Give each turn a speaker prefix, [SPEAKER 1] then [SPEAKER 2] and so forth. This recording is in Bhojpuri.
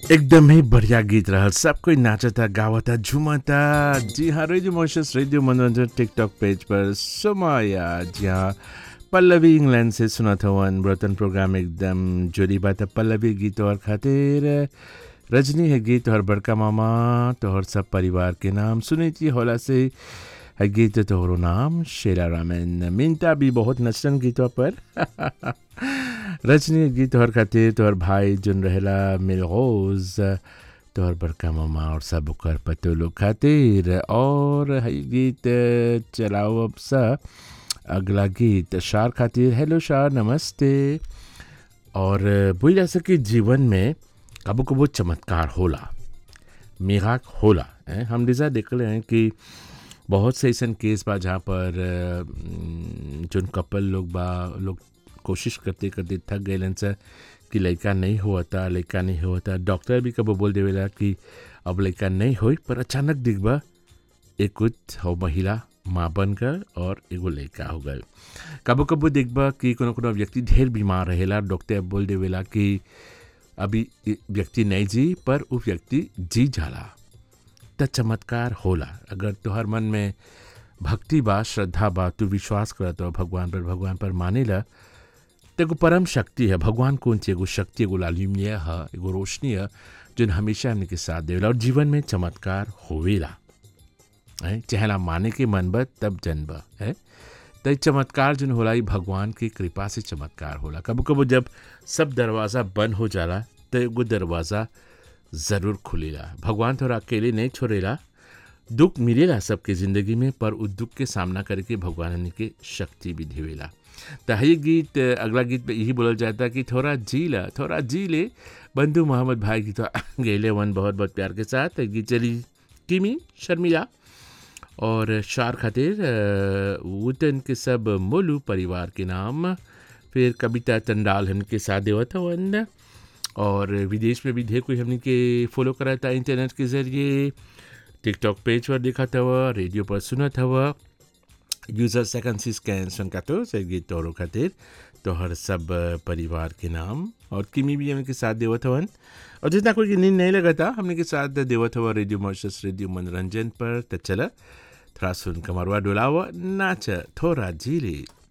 [SPEAKER 1] एकदम ही बढ़िया गीत रहल सब कोई नाचता गावता झूमता जी हाँ रेडियो मोशस रेडियो मनोरंजन टिकटॉक पेज पर सुमाया जी हाँ पल्लवी इंग्लैंड से सुना था वन ब्रतन प्रोग्राम एकदम जोरी बात है पल्लवी गीत और खातिर रजनी है गीत और बड़का मामा तोहर सब परिवार के नाम सुनीति होला से है गीत तोहरो नाम शेरा रामन मिंता भी बहुत नचन गीतों पर रजनी गीत तोहर खातिर तोहर भाई जुन रहेला मिलगोज तोहर बड़का मामा और सब ओकर पतो लोग खातिर और है गीत चलाओ अब सा अगला गीत शार खातिर हेलो शार नमस्ते और बोल जा सके जीवन में कबो कबो चमत्कार होला मिराक होला हैं? हम डिज़ा देख रहे हैं कि बहुत से ऐसा केस बा जहाँ पर अम, जोन कपल लोग बा लोग कोशिश करते करते थक गए सर कि लड़का नहीं हुआ था लड़का नहीं हुआ था डॉक्टर भी कबो बोल देवेला कि अब लड़का नहीं होई पर अचानक दिखबा एक कुछ हो महिला माँ बनकर और एगो लड़का हो गए कबो कबो देखबा कि कोनो कोनो व्यक्ति ढेर बीमार रहेला डॉक्टर बोल देवेला कि अभी इ व्यक्ति नहीं जी पर वो व्यक्ति जी जाला त चमत्कार होला अगर तोहर मन में भक्ति बा श्रद्धा बा तू विश्वास करत हो भगवान पर भगवान पर मानेला त एगो परम शक्ति है भगवान कौन ची एगो शक्ति एगो लालिम्य है एगो रोशनी है जो हमेशा हमने के साथ देवेला और जीवन में चमत्कार होवेला है चहला माने के मन बा तब जन्म है त ई चमत्कार जन होला ई भगवान की कृपा से चमत्कार होला कबो कबो जब सब दरवाज़ा बंद हो जाला तो एगो दरवाज़ा ज़रूर खुलेला भगवान थोड़ा अकेले नहीं छोड़ेला दुख मिलेला सबके ज़िंदगी में पर उस दुख के सामना करके भगवान हमने के शक्ति भी देवेला तो ये गीत अगला गीत में यही बोलल जाता कि थोड़ा जी ला थोड़ा जी ले बंधु मोहम्मद भाई की तो गेले वन बहुत बहुत प्यार के साथ ये गीत चली किमी शर्मिला और शार खातिर अ, वतन के सब मोलू परिवार के नाम फिर कविता चंडाल हमके साथ देवत हवन और विदेश में भी ढेर कोई हमने के फॉलो करा था इंटरनेट के ज़रिए टिकटॉक पेज पर देखा था रेडियो पर सुना था यूज़र सेकंड सी स्कैन सुनका तो से गीत तोरो खातिर तो हर सब परिवार के नाम और किमी भी हमने के साथ देवत हवन और जितना कोई की नींद नहीं लगा था हमने के साथ देवत हुआ रेडियो मॉर्शस रेडियो मनोरंजन पर तो चला थोड़ा सुन कमरवा डोलावा नाच थोड़ा झीले